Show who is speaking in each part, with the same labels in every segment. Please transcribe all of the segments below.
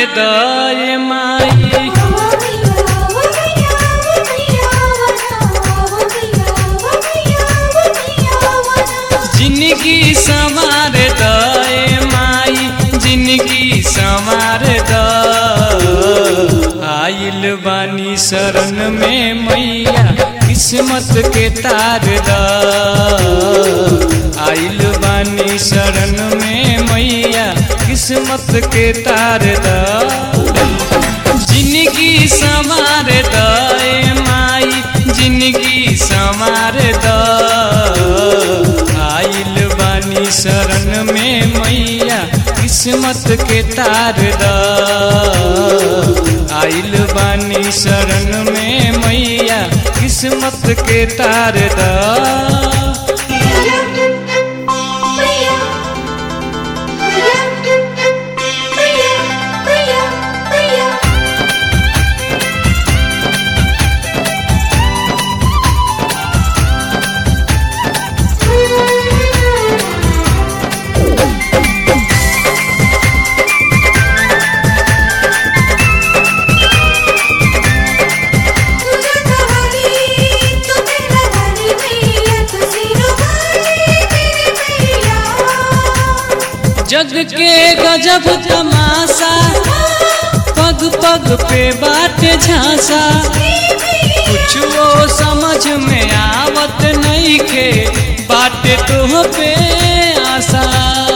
Speaker 1: दय माई जिंदगी संवार दय माई जिंदगी संवार द आइल बानी शरण में मैया किस्मत के तार द आइल बानी शरण में मैया किस्मत के तार द जिंदगी संवार दय माई जिंदगी संवार द आइल बानी शरण में मैया किस्मत के तार द आइल बानी शरण में मैया किस्मत के तार द जग के गजब तमाशा पग पग पे बाटे झांसा कुछ वो समझ में आवत नहीं के बाटे तो पे आशा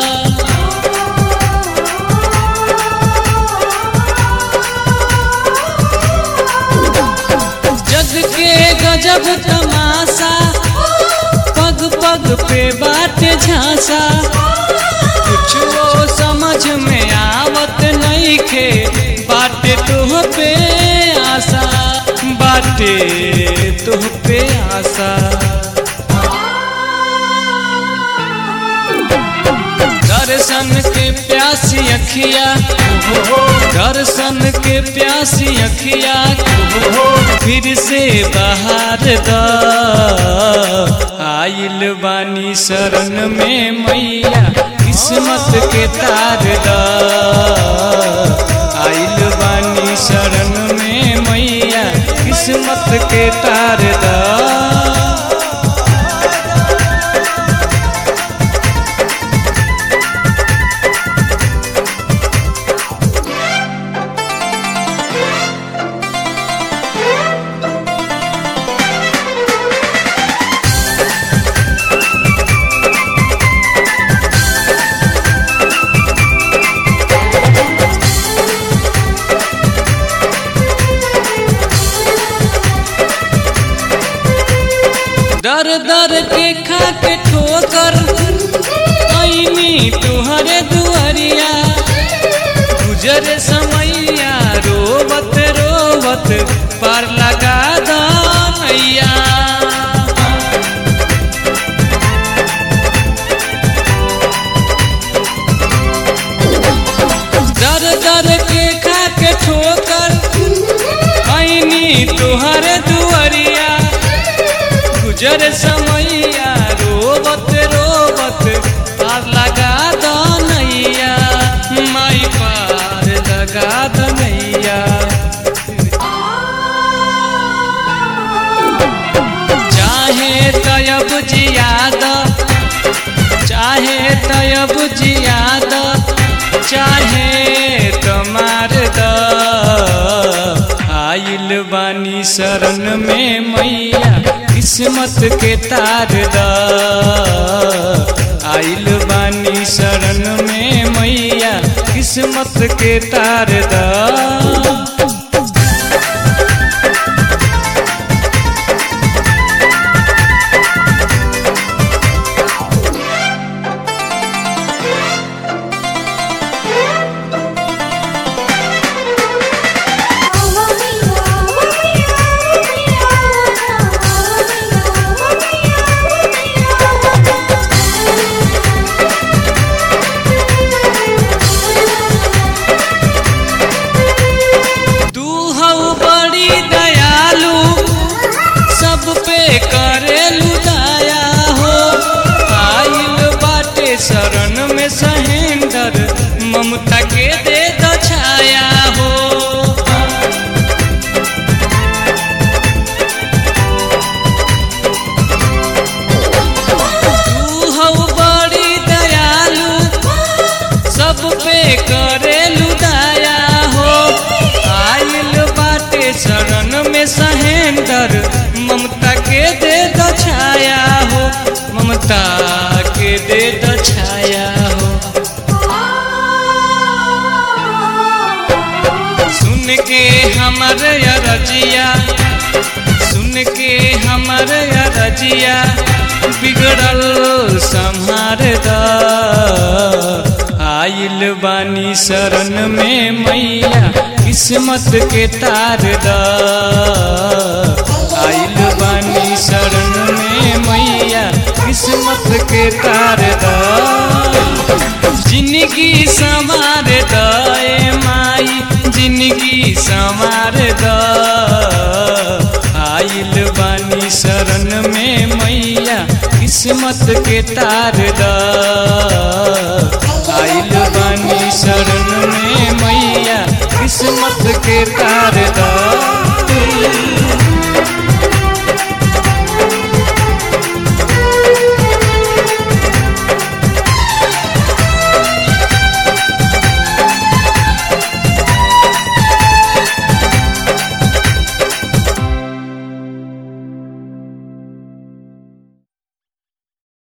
Speaker 1: जग के गजब तमाशा पग पग पे बाटे झांसा कुछ वो समझ में आवत नहीं खे बाटे तुह पे आशा बाटे तुह पे आशा दर्शन के प्यासी अखिया दर्शन के प्यासी अखिया फिर से बाहर द आइल बानी शरण में मैया किस्मत के तार द आइल बानी शरण में मैया किस्मत के तार द दर दर के खा के ठोकर ऐनी तुहरे दुआरिया गुजर समैया रोबत रोबत पार लगा दैया दर दर के खा के ठोकर ऐनी तुहरे दुआरिया गुजर समैया रोबत रोबत पार लगा दनैया माई पार लगा दनैया चाहे तयब जियाद चाहे तयब जियाद चाहे तमार द आइल बानी शरण में मैया किस्मत के तार द आइल बानी शरण में मैया किस्मत के तार द महेंद्र ममता के दे दो छाया हो ममता के दे दो छाया हो सुन के हमर रजिया सुन के हमर रजिया बिगड़ल संहार द आइल बानी शरण में मैया किस्मत के तार द आइल बानी शरण में मैया किस्मत के तार द जिंदगी संवार द ए माई जिंदगी संवार द आइल बानी शरण में मैया किस्मत के तार द आइल बानी शरण में मैया किस्मत के तार द